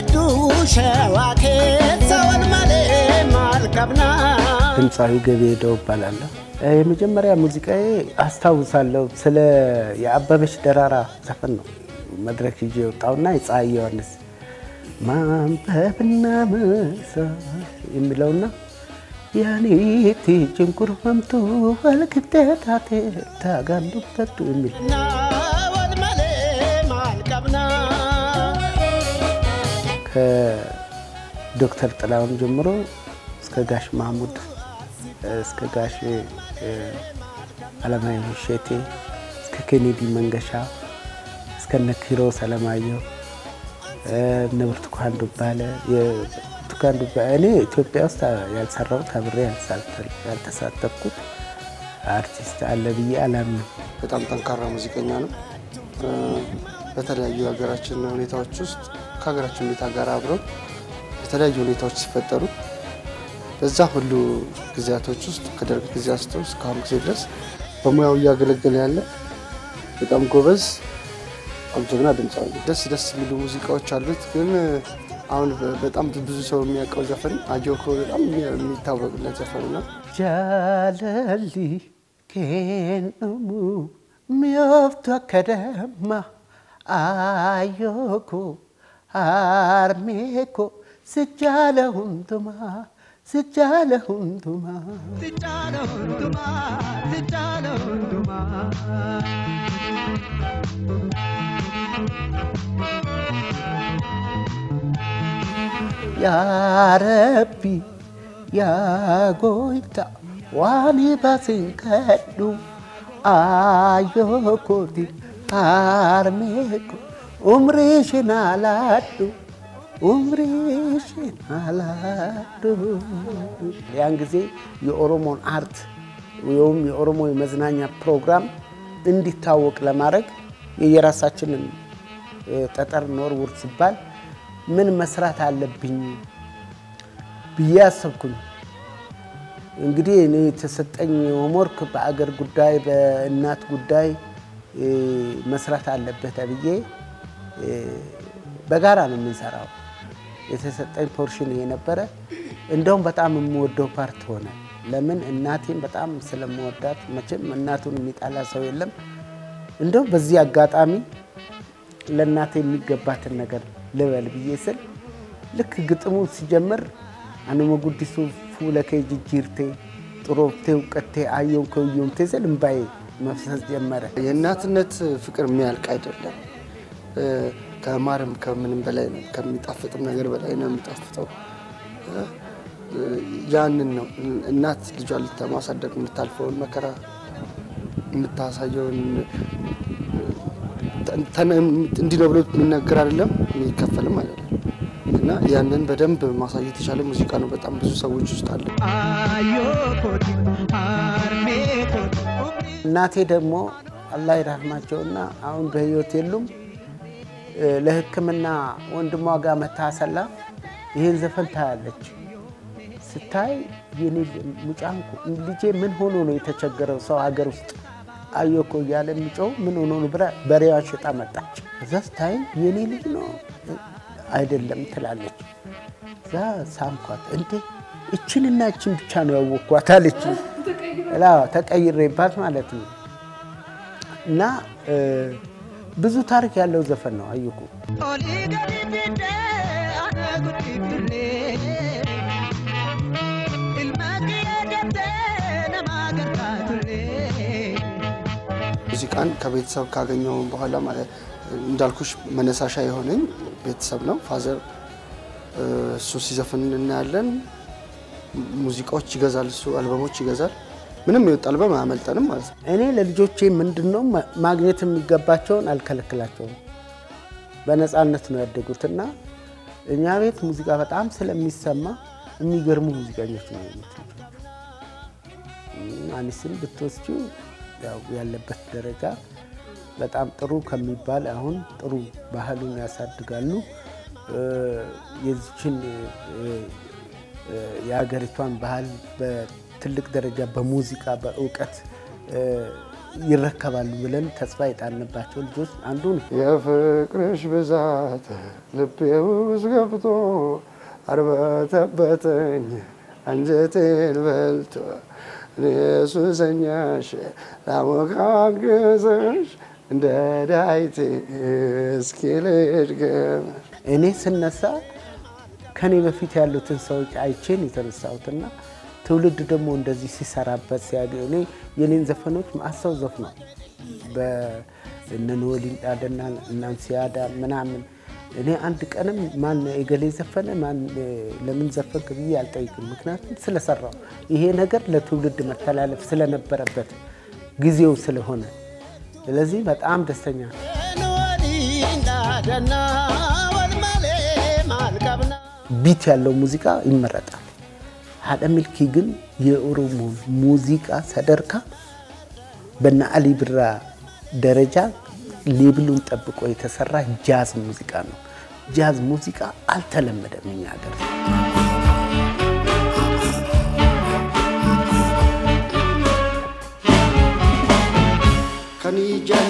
hedduu shawaa keessa wal malee maal qabna. ድምፃዊ ገቢ ሄደው እባላለሁ። የመጀመሪያ ሙዚቃዬ አስታውሳለሁ ስለ የአበበች ደራራ ዘፈን ነው መድረክ ይዤ የወጣውና የፀሐይ ዮሐንስ ማንበብና መሳት የሚለውና ያኔቲ ጭንቁርፈምቱ ወልክቴታቴ ታጋንዱበቱ የሚል Na wal malee maal qabna. ከዶክተር ጥላሁን ጀምሮ እስከ ጋሽ ማህሙድ እስከ ጋሽ እ፣ አለማየሁ እሸቴ እስከ ኬኔዲ መንገሻ እስከ እነ ኪሮስ አለማየሁ እ፣ እነ ብርቱካን ዱባለ የብርቱካን ዱባለ እኔ ኢትዮጵያ ውስጥ ያልሰራሁት አብሬ ያልሳተል- ያልተሳተፍኩት አርቲስት አለ ብዬ አላምንም። በጣም ጠንካራ ሙዚቀኛ ነው። እ፣ በተለያዩ የሀገራችን ሁኔታዎች ውስጥ ከሀገራችን ሁኔታ ጋር አብረው የተለያዩ ሁኔታዎች ሲፈጠሩ በዛ ሁሉ ጊዜያቶች ውስጥ ከደርግ ጊዜ አንስቶ እስካሁን ጊዜ ድረስ በሙያው እያገለገለ ያለ በጣም ጎበዝ በጣም ጀግና ድምፃዊ ነው። ደስ ደስ የሚሉ ሙዚቃዎች አሉት። ግን አሁን በጣም ብዙ ሰው የሚያውቀው ዘፈን አጆኮ በጣም የሚታወቅለት ዘፈን ነው። ጃለሊ ኬኑሙ ሚዮፍቱ አከደማ አዮኮ አርሜኮ ስጃለ ሁንቱማ ስጃለ ሁንቱማ ያረቢ ያጎይታ ዋኒ ባሲንከዱ አዮኮቲ አርሜኮ ኡምሪሽን አላዱ ኡምሪሽን አላዱ ያን ጊዜ የኦሮሞን አርት ወይም የኦሮሞ የመዝናኛ ፕሮግራም እንዲታወቅ ለማድረግ የየራሳችንን እ፣ ጠጠር እንወርውር ሲባል ምን መስራት አለብኝ ብዬ አሰብኩኝ። እንግዲህ እኔ የተሰጠኝ ሆምወርክ በአገር ጉዳይ በእናት ጉዳይ እ፣ መስራት አለበት ተብዬ እ፣ በጋራ ነው የምንሰራው። የተሰጠኝ ፖርሽን ይሄ ነበረ። እንደውም በጣም የምወደው ፓርት ሆነ። ለምን እናቴን በጣም ስለምወዳት፣ መቼም እናቱን የሚጣላ ሰው የለም። እንደውም በዚህ አጋጣሚ ለእናቴ የሚገባትን ነገር ልበል ብዬ ስል ልክ ግጥሙ ሲጀምር አኑመ ጉዲሱ ፉለከ ጅጅርቴ ጥሮብቴ እውቀቴ አየውን ከውየምቴ ስል እምባዬ መፍሰስ ጀመረ። የእናትነት ፍቅር የሚያልቅ አይደለም። እ፣ ከማርም ከምንም በላይ ነው፣ ከሚጣፍጥም ነገር በላይ ነው የሚጣፍጠው። እ፣ ያንን ነው እናት ልጇን ለማሳደግ የምታልፈውን መከራ የምታሳየውን ተን- እንዲህ ነው ብሎ የሚነገር አይደለም የሚከፈልም አይደለም እና ያንን በደንብ ማሳየት የቻለ ሙዚቃ ነው። በጣም ብዙ ሰዎች ውስጥ አለ። እናቴ ደግሞ አላህ ይራህማቸውና አሁን በህይወት የሉም። እ፣ ለሕክምና ወንድሟ ጋር መታሰላ ይህን ዘፈን ታያለች። ስታይ የኔ ሙጫንኩ ልጄ ምን ሆኖ ነው የተቸገረው ሰው ሀገር ውስጥ አየኮ እያለ የሚጮው ምን ሆኖ ነው ብላ በሬዋን ሽጣ መጣች። እዛ ስታይ የኔ ልጅ ነው አይደለም ትላለች። እዛ ሳምኳት። እንዴ እችንና እችን ብቻ ነው ያወቅኳት አለች። ላ ተቀይሬባት ማለት ነው። እና እ፣ ብዙ ታሪክ ያለው ዘፈን ነው አየኩ። ሙዚቃን ከቤተሰብ ካገኘው በኋላ ማለት እንዳልኩሽ መነሳሻ የሆነኝ ቤተሰብ ነው። ፋዘር እ፣ እሱ ሲዘፍን እናያለን። ሙዚቃዎች ይገዛል፣ እሱ አልበሞች ይገዛል። ምንም የወጣ አልበም አያመልጠንም ማለት ነው። እኔ ለልጆቼ ምንድን ነው ማ- ማግኘት የሚገባቸውን አልከለክላቸውም። በነፃነት ነው ያደጉትና እኛ ቤት ሙዚቃ በጣም ስለሚሰማ የሚገርሙ ሙዚቀኞች ነው ያሉት ልጆቹ። እም፣ አኒስን ብትወስጂው ያው ያለበት ደረጃ በጣም ጥሩ ከሚባል አሁን ጥሩ ባህሉን ያሳድጋሉ። እ፣ የዚችን እ፣ እ፣ የሀገሪቷን ባህል በትልቅ ደረጃ በሙዚቃ በእውቀት እ፣ ይረከባሉ ብለን ተስፋ የጣልንባቸው ልጆች አንዱ ነው። የፍቅርሽ ብዛት ልቤ ውስጥ ገብቶ አርበተበተኝ አንጀቴን በልቶ እኔ ሱሰኛሽ ላሞቃቅዘሽ እንደ ዳይቴ እስኪ ልድገምሽ እኔ ስነሳ ከኔ በፊት ያሉትን ሰዎች አይቼን የተነሳሁትና ትውልድ ደግሞ እንደዚህ ሲሰራበት ሲያገ እኔ የኔን ዘፈኖች ማሰው ዘፍኗል በእነ ኖሊን ዳደና እናንሲያዳ ምናምን እኔ አንድ ቀንም ማን የገሌ ዘፈነ ማን ለምን ዘፈንክ ብዬ አልጠይቅም። ምክንያቱም ስለሰራው ይሄ ነገር ለትውልድ መተላለፍ ስለነበረበት ጊዜው ስለሆነ፣ ስለዚህ በጣም ደስተኛ ነው። ቢት ያለው ሙዚቃ ይመረጣል። ሀደ ሚልኪ ግን የኦሮሞ ሙዚቃ ሰደርካ በነ አሊ ብራ ደረጃ ሌብሉን ጠብቆ የተሰራ ጃዝ ሙዚቃ ነው። ጃዝ ሙዚቃ አልተለመደም እኛ ሀገር። ከኒጀን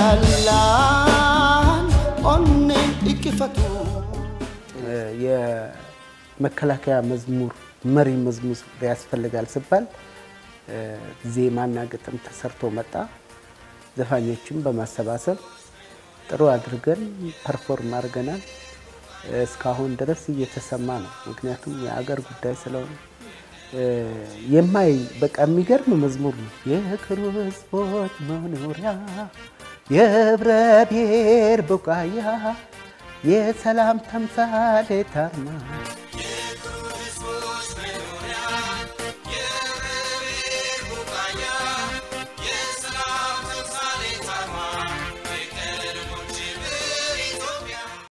ስላላን ኦኔ እቅፈቱ የመከላከያ መዝሙር መሪ መዝሙር ያስፈልጋል ሲባል ዜማና ግጥም ተሰርቶ መጣ። ዘፋኞችን በማሰባሰብ ጥሩ አድርገን ፐርፎርም አድርገናል። እስካሁን ድረስ እየተሰማ ነው። ምክንያቱም የአገር ጉዳይ ስለሆነ የማይ በቃ የሚገርም መዝሙር ነው። የክሩ ህዝቦች መኖሪያ የህብረ ብሔር ቡቃያ የሰላም ተምሳሌት አርማ